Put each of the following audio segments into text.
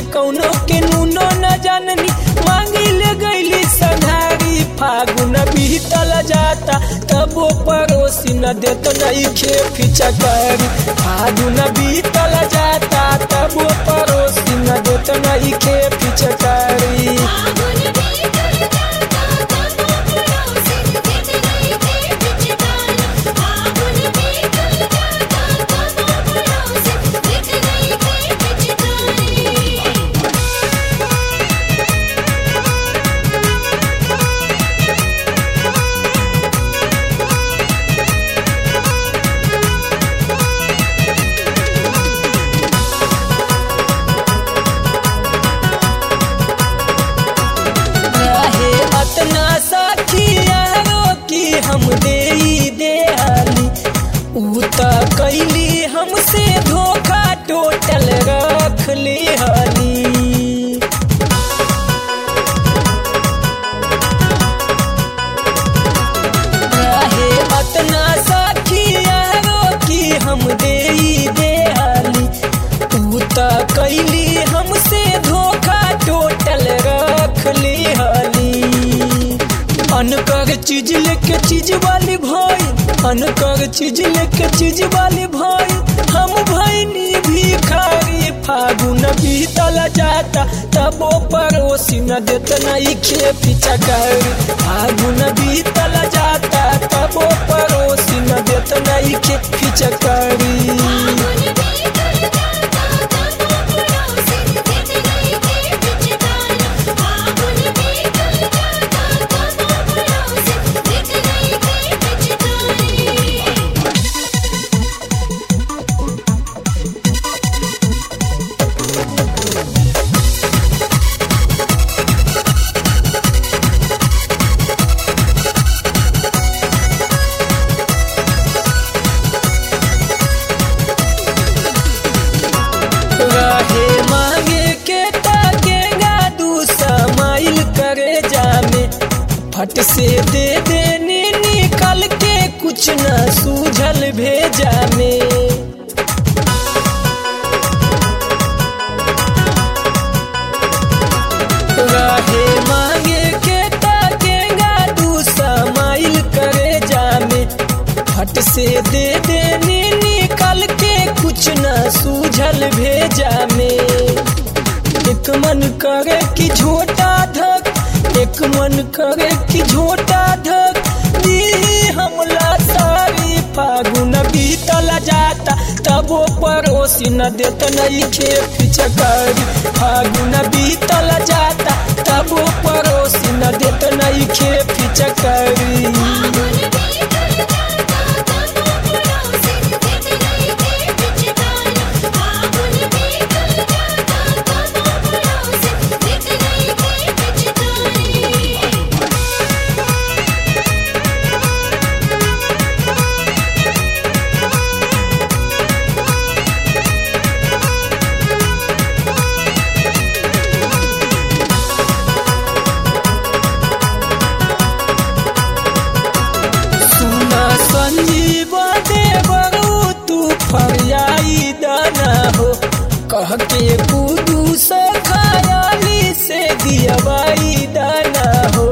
कौनो के नूनो न जाननी मांगी ले गईली संघारी फागुन बीतल जाता तबो पड़ोसी न देत नहीं खे फिचकारी फागुन बीतल जाता तबो पड़ोसी न देत नहीं खे फिचकारी आगुन भीतर जाता तब पड़ोसी देत नहीं थे पिचकारी आगुन भीतर जाता तब पड़ोसी देत नहीं थे पिचकारी रहे अतना साखियारो की हम दे देहाली ऊ त कैली हमसे धोखा टोटल रख ली हली रहे अतना साखियारो की हम दे देहाली ऊ त कैली हमसे धोखा टोटल रख ली हली अनकर चीज लेके चीज वाली भाई अनकर चीज लेके चीज वाली भाई हम भैनी भिखारी फागुन बीतल जाता तबो पड़ोसी न देत नहीं खे पिचकारी फागुन बीतल जाता तबो पड़ोसी न देत नहीं खे पिचकारी आगुन भीतर जाता तब पड़ोसी देत नहीं थे पिचकारी आगुन भीतर जाता तब पड़ोसी देत नहीं थे पिचकारी रहे मांगे के ताकेगा दू समाइल करे जामे फट से दे देने निकल के कुछ न सूझल भेजा में रहे मांगे के ताकेगा दू समाइल करे जामे फट से दे देने निकल के कुछ न सूझल भेजा में एक मन करे कि झोटा धक एक मन करे कि झोटा धक दी हमला सारी फागुन बीतल जाता तबो पड़ोसी न देत नहीं खे पिचकारी फागुन बीतल जाता तबो पड़ोसी न देत नहीं खे पिचकारी आगुन भीतर जाता तब पड़ोसी देत नहीं थे पिचकारी आगुन भीतर जाता तब पड़ोसी देत नहीं थे पिचकारी सुना संजीव देवरू तू फरियाई दाना हो कह के कूदू से खयाली से दियवाई दाना हो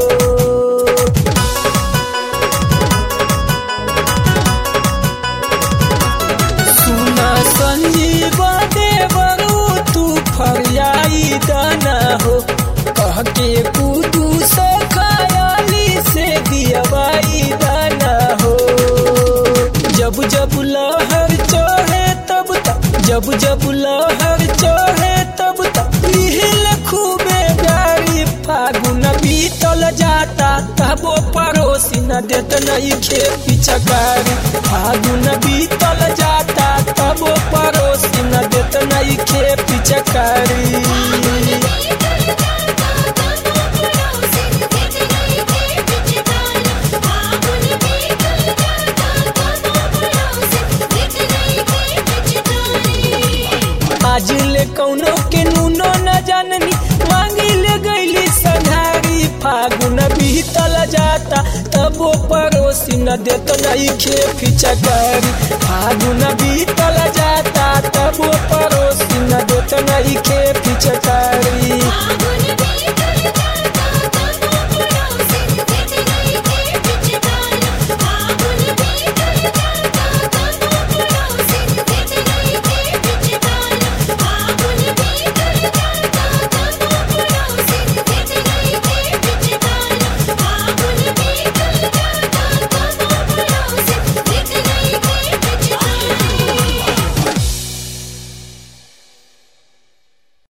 सुना संजीव देवरू तू फरियाई दाना हो कह के कूदू से खयाली से दियवाई दाना हो जब जब लहर चढ़े तब तक जब जब लहर चढ़े तब तक लिहिल खूबे गाड़ी फागुन बीतल जाता तबो पड़ोसी न देत नहीं खे पिचकारी फागुन बीतल जाता तबो पड़ोसी न देत नहीं खे पिचकारी भीतर जाता तब पड़ोसी देत नहीं थे पिचकारी आगुन भीतर जाता तब पड़ोसी देत नहीं थे पिचकारी आज ले कौनो के नूनो न जाननी मांगी ले गईली संघारी फागुन बीतल जाता तबो पड़ोसी न देत नहीं खे फिचकारी फागुन बीतल जाता तबो पड़ोसी न देत नहीं खे